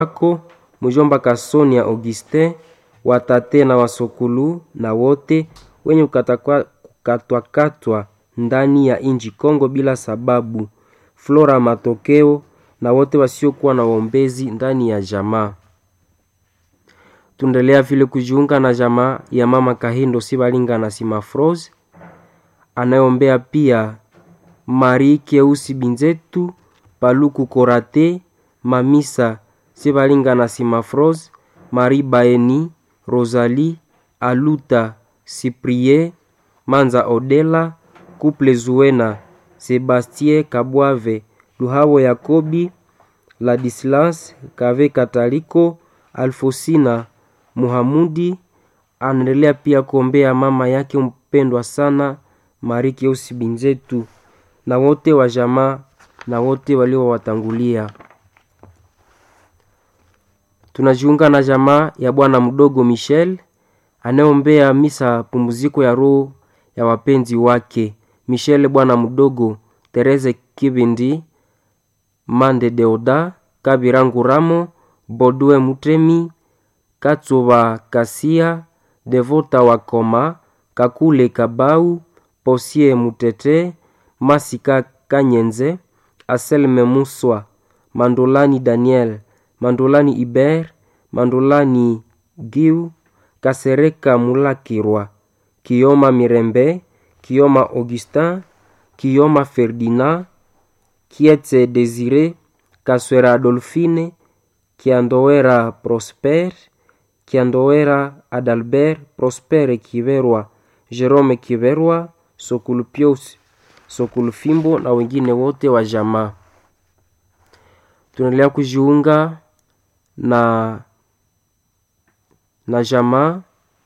wako mjomba Kasonia Augustin, watate na wasokulu na wote wenye kukatwakatwa ndani ya inji Kongo bila sababu, Flora Matokeo na wote wasiokuwa na waombezi ndani ya jamaa. Tuendelea vile kujiunga na jamaa ya mama Kahindo Sibalinga na Simafrose anayeombea pia Marie Keusi Binzetu Paluku Korate Mamisa Sibalinga na Simafrose Marie Baeni Rosalie Aluta Cyprien Manza Odela Couple Zuena Sebastien Kabwave Luhabo Yakobi Ladislas Kave Kataliko Alfosina Muhamudi anaendelea pia kuombea mama yake mpendwa sana Marie Keusi Binzetu na wote wa jamaa na wote waliowatangulia. Tunajiunga na jamaa ya bwana mdogo Michel anayeombea misa pumziko ya roho ya wapenzi wake Michel bwana mdogo, Tereze Kibindi, Mande Deoda, Kabirangu Ramo, Bodwe Mutemi, Katsuba Kasia, Devota Wakoma, Kakule Kabau, Posie Mutete, Masika Kanyenze, Aselme Muswa, Mandolani Daniel, Mandolani Iber, Mandolani Giu, Kasereka Mulakirwa, Kioma Mirembe, Kioma Augustin, Kioma Ferdinand, Kietse Desire, Kaswera Adolfine, Kiandowera Prosper, Kiandowera Adalbert, Prosper Kiverwa, Jerome Kiverwa, Sokulu Pius, Sokulu Fimbo na wengine wote wa jamaa. Tunaendelea kujiunga na na jamaa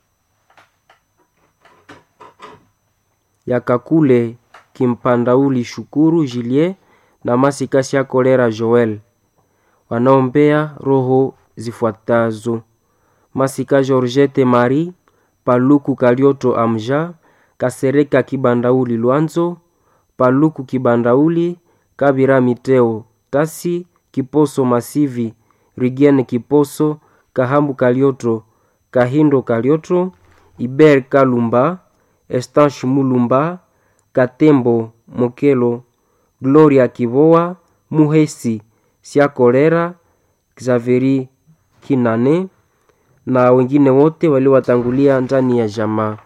ya Kakule Kimpandauli Shukuru Julie na Masikasi ya Kolera Joel wanaombea roho zifuatazo: Masika Georgette Marie Paluku Kalioto Amja Kasereka Kibandauli Lwanzo Paluku Kibandauli Kabira Miteo Tasi Kiposo Masivi Rigiene Kiposo Kahambu Kalioto Kahindo Kalioto Iber Kalumba Estanche Mulumba Katembo Mokelo Gloria Kivoa Muhesi Siakolera Xaveri Kinane na wengine wote waliowatangulia ndani ya jamaa.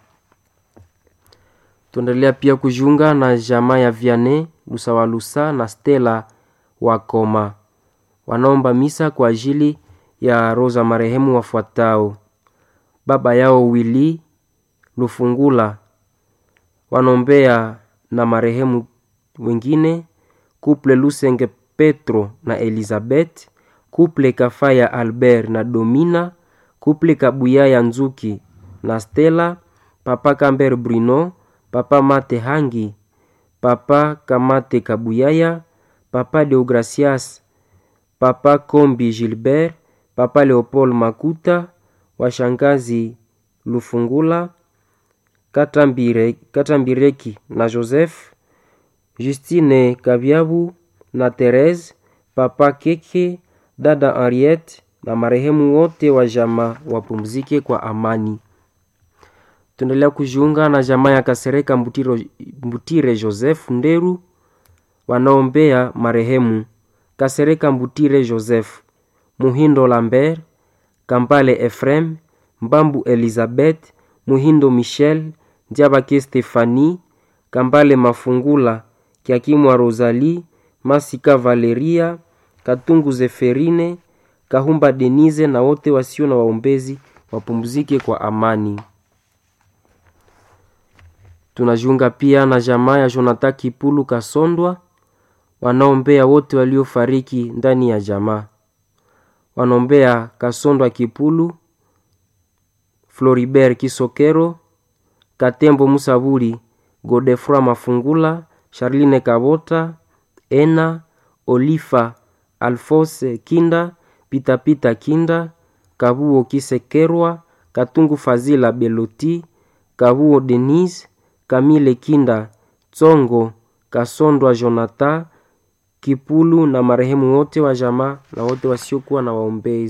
Tuendelea pia kujiunga na jamaa ya Viane Lusawalusa na Stella Wakoma wanaomba misa kwa ajili ya roza marehemu wafuatao: baba yao Wili Lufungula, wanaombea na marehemu wengine Kuple Lusenge Petro na Elizabeth, Kuple Kafaya Albert na Domina, Kuple Kabuyaya Nzuki na Stella, Papa Camber Bruno, Papa Mate Hangi, Papa Kamate Kabuyaya, Papa Deogracias, Papa Kombi Gilbert, Papa Leopold Makuta, washangazi Lufungula, Katambire, Katambireki na Joseph, Justine Kabyabu na Therese, Papa Keke, dada Henriette na marehemu wote wa jamaa wapumzike kwa amani. Tuendelea kujiunga na jamaa ya Kasereka Mbutiro, Mbutire Joseph Nderu wanaombea marehemu Kasereka Mbutire Joseph, Muhindo Lambert, Kampale Efrem, Mbambu Elizabeth, Muhindo Michel, Ndiabake Stefani, Kambale Mafungula, Kiakimwa Rosalie, Masika Valeria, Katungu Zeferine, Kahumba Denise na wote wasio na waombezi wapumzike kwa amani. Tunajiunga pia na jamaa ya Jonathan Kipulu Kasondwa wanaombea wote waliofariki ndani ya jamaa. Wanaombea Kasondwa Kipulu, Floribert Kisokero, Katembo Musaburi, Godefroy Mafungula, Charline Kabota, Ena Olifa, Alphonse Kinda, Pitapita Kinda, Kabuo Kisekerwa, Katungu Fazila Beloti, Kabuo Denise, Kamile Kinda, Tsongo Kasondwa Jonathan, Kipulu na marehemu wote wa jamaa na wote wasiokuwa na waombezi.